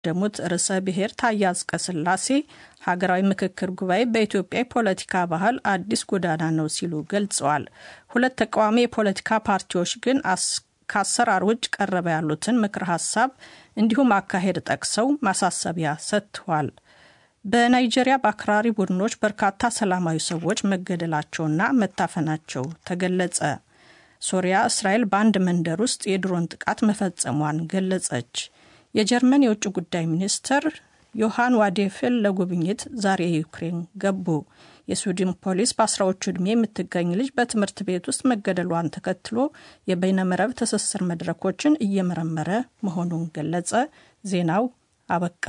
ያስቀደሙት ርዕሰ ብሔር ታዬ አጽቀሥላሴ ሀገራዊ ምክክር ጉባኤ በኢትዮጵያ የፖለቲካ ባህል አዲስ ጎዳና ነው ሲሉ ገልጸዋል። ሁለት ተቃዋሚ የፖለቲካ ፓርቲዎች ግን ከአሰራር ውጭ ቀረበ ያሉትን ምክር ሀሳብ እንዲሁም አካሄድ ጠቅሰው ማሳሰቢያ ሰጥተዋል። በናይጄሪያ በአክራሪ ቡድኖች በርካታ ሰላማዊ ሰዎች መገደላቸውና መታፈናቸው ተገለጸ። ሶሪያ እስራኤል በአንድ መንደር ውስጥ የድሮን ጥቃት መፈጸሟን ገለጸች። የጀርመን የውጭ ጉዳይ ሚኒስትር ዮሐን ዋዴፍል ለጉብኝት ዛሬ ዩክሬን ገቡ። የስዊድን ፖሊስ በአስራዎቹ ዕድሜ የምትገኝ ልጅ በትምህርት ቤት ውስጥ መገደሏን ተከትሎ የበይነመረብ ትስስር መድረኮችን እየመረመረ መሆኑን ገለጸ። ዜናው አበቃ።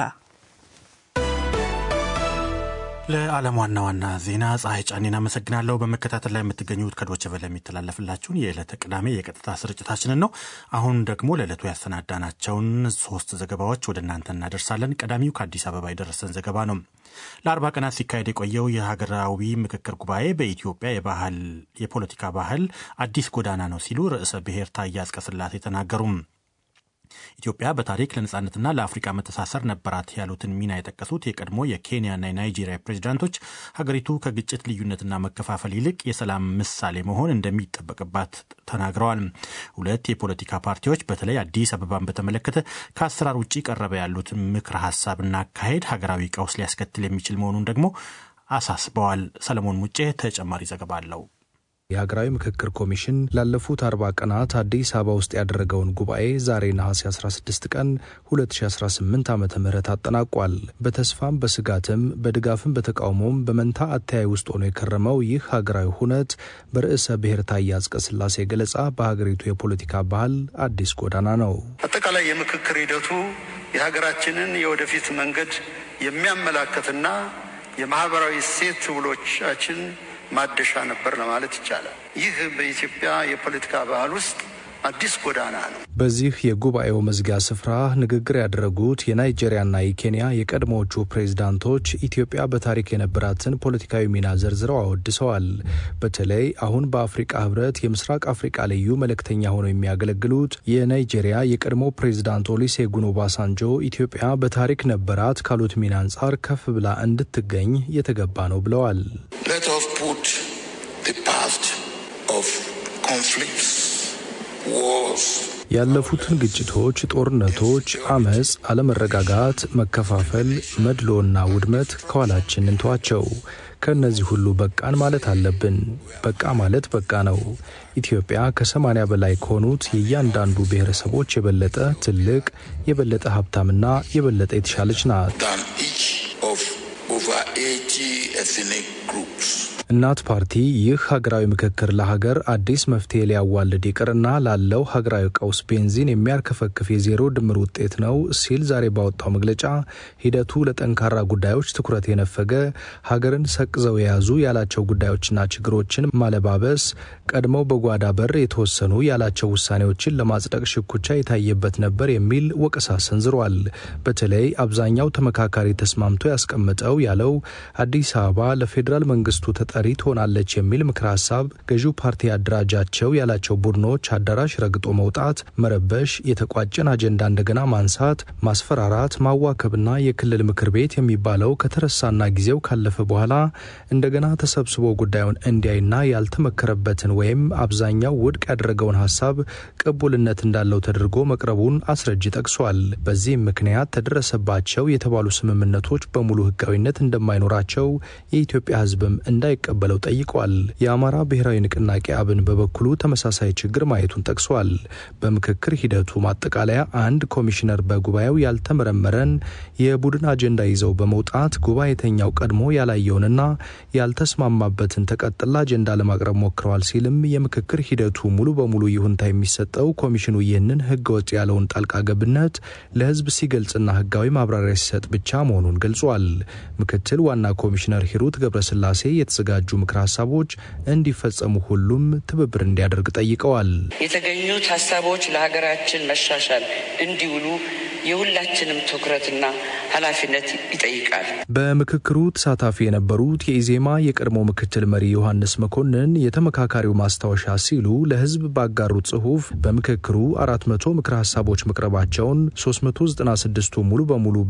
ለዓለም ዋና ዋና ዜና ፀሐይ ጫኔን አመሰግናለሁ። በመከታተል ላይ የምትገኙት ከዶቼ ቬለ የሚተላለፍላችሁን የዕለተ ቅዳሜ የቀጥታ ስርጭታችንን ነው። አሁን ደግሞ ለዕለቱ ያሰናዳናቸውን ሶስት ዘገባዎች ወደ እናንተ እናደርሳለን። ቀዳሚው ከአዲስ አበባ የደረሰን ዘገባ ነው። ለአርባ ቀናት ሲካሄድ የቆየው የሀገራዊ ምክክር ጉባኤ በኢትዮጵያ የባህል የፖለቲካ ባህል አዲስ ጎዳና ነው ሲሉ ርዕሰ ብሔር ታዬ አጽቀሥላሴ ተናገሩም። ኢትዮጵያ በታሪክ ለነጻነትና ለአፍሪካ መተሳሰር ነበራት ያሉትን ሚና የጠቀሱት የቀድሞ የኬንያና የናይጄሪያ ፕሬዚዳንቶች ሀገሪቱ ከግጭት ልዩነትና መከፋፈል ይልቅ የሰላም ምሳሌ መሆን እንደሚጠበቅባት ተናግረዋል። ሁለት የፖለቲካ ፓርቲዎች በተለይ አዲስ አበባን በተመለከተ ከአሰራር ውጭ ቀረበ ያሉት ምክረ ሀሳብና አካሄድ ሀገራዊ ቀውስ ሊያስከትል የሚችል መሆኑን ደግሞ አሳስበዋል። ሰለሞን ሙጬ ተጨማሪ ዘገባ አለው። የሀገራዊ ምክክር ኮሚሽን ላለፉት አርባ ቀናት አዲስ አበባ ውስጥ ያደረገውን ጉባኤ ዛሬ ነሐሴ 16 ቀን 2018 ዓ ም አጠናቋል። በተስፋም በስጋትም በድጋፍም በተቃውሞም በመንታ አተያይ ውስጥ ሆኖ የከረመው ይህ ሀገራዊ ሁነት በርዕሰ ብሔር ታዬ አጽቀሥላሴ ገለጻ በሀገሪቱ የፖለቲካ ባህል አዲስ ጎዳና ነው። አጠቃላይ የምክክር ሂደቱ የሀገራችንን የወደፊት መንገድ የሚያመላክትና የማህበራዊ እሴት ውሎቻችን ማደሻ ነበር ለማለት ይቻላል። ይህ በኢትዮጵያ የፖለቲካ ባህል ውስጥ አዲስ ጎዳና ነው። በዚህ የጉባኤው መዝጊያ ስፍራ ንግግር ያደረጉት የናይጄሪያና የኬንያ የቀድሞዎቹ ፕሬዝዳንቶች ኢትዮጵያ በታሪክ የነበራትን ፖለቲካዊ ሚና ዘርዝረው አወድሰዋል። በተለይ አሁን በአፍሪቃ ሕብረት የምስራቅ አፍሪቃ ልዩ መልእክተኛ ሆነው የሚያገለግሉት የናይጄሪያ የቀድሞ ፕሬዝዳንት ኦሉሴጉን ኦባሳንጆ ኢትዮጵያ በታሪክ ነበራት ካሉት ሚና አንጻር ከፍ ብላ እንድትገኝ የተገባ ነው ብለዋል። Let us put the past of conflicts, wars, ያለፉትን ግጭቶች፣ ጦርነቶች፣ አመፅ፣ አለመረጋጋት፣ መከፋፈል፣ መድሎና ውድመት ከኋላችን እንተዋቸው። ከእነዚህ ሁሉ በቃን ማለት አለብን። በቃ ማለት በቃ ነው። ኢትዮጵያ ከሰማኒያ በላይ ከሆኑት የእያንዳንዱ ብሔረሰቦች የበለጠ ትልቅ፣ የበለጠ ሀብታምና የበለጠ የተሻለች ናት። than each of over 80 ethnic groups. እናት ፓርቲ ይህ ሀገራዊ ምክክር ለሀገር አዲስ መፍትሄ ሊያዋልድ ይቅርና ላለው ሀገራዊ ቀውስ ቤንዚን የሚያርከፈክፍ የዜሮ ድምር ውጤት ነው ሲል ዛሬ ባወጣው መግለጫ ሂደቱ ለጠንካራ ጉዳዮች ትኩረት የነፈገ ሀገርን ሰቅዘው የያዙ ያላቸው ጉዳዮችና ችግሮችን ማለባበስ፣ ቀድመው በጓዳ በር የተወሰኑ ያላቸው ውሳኔዎችን ለማጽደቅ ሽኩቻ የታየበት ነበር የሚል ወቀሳ ሰንዝሯል። በተለይ አብዛኛው ተመካካሪ ተስማምቶ ያስቀመጠው ያለው አዲስ አበባ ለፌዴራል መንግስቱ ተጠሪ ትሆናለች የሚል ምክር ሀሳብ ገዢው ፓርቲ ያደራጃቸው ያላቸው ቡድኖች አዳራሽ ረግጦ መውጣት፣ መረበሽ፣ የተቋጨን አጀንዳ እንደገና ማንሳት፣ ማስፈራራት፣ ማዋከብና የክልል ምክር ቤት የሚባለው ከተረሳና ጊዜው ካለፈ በኋላ እንደገና ተሰብስቦ ጉዳዩን እንዲያይና ያልተመከረበትን ወይም አብዛኛው ውድቅ ያደረገውን ሀሳብ ቅቡልነት እንዳለው ተደርጎ መቅረቡን አስረጅ ጠቅሷል። በዚህም ምክንያት ተደረሰባቸው የተባሉ ስምምነቶች በሙሉ ህጋዊነት እንደማይኖራቸው የኢትዮጵያ ህዝብም እንዳይቀበለው ጠይቋል። የአማራ ብሔራዊ ንቅናቄ አብን በበኩሉ ተመሳሳይ ችግር ማየቱን ጠቅሷል። በምክክር ሂደቱ ማጠቃለያ አንድ ኮሚሽነር በጉባኤው ያልተመረመረን የቡድን አጀንዳ ይዘው በመውጣት ጉባኤተኛው ቀድሞ ያላየውንና ያልተስማማበትን ተቀጥላ አጀንዳ ለማቅረብ ሞክረዋል ሲልም የምክክር ሂደቱ ሙሉ በሙሉ ይሁንታ የሚሰጠው ኮሚሽኑ ይህንን ህገወጥ ያለውን ጣልቃ ገብነት ለህዝብ ሲገልጽና ህጋዊ ማብራሪያ ሲሰጥ ብቻ መሆኑን ገልጿል። ምክትል ዋና ኮሚሽነር ሂሩት ገብረስላሴ የተዘጋጁ ምክር ሀሳቦች እንዲፈጸሙ ሁሉም ትብብር እንዲያደርግ ጠይቀዋል። የተገኙት ሀሳቦች ለሀገራችን መሻሻል እንዲውሉ የሁላችንም ትኩረትና ኃላፊነት ይጠይቃል። በምክክሩ ተሳታፊ የነበሩት የኢዜማ የቀድሞ ምክትል መሪ ዮሐንስ መኮንን የተመካካሪው ማስታወሻ ሲሉ ለሕዝብ ባጋሩት ጽሑፍ በምክክሩ አራት መቶ ምክረ ሀሳቦች መቅረባቸውን 396ቱ ሙሉ በሙሉ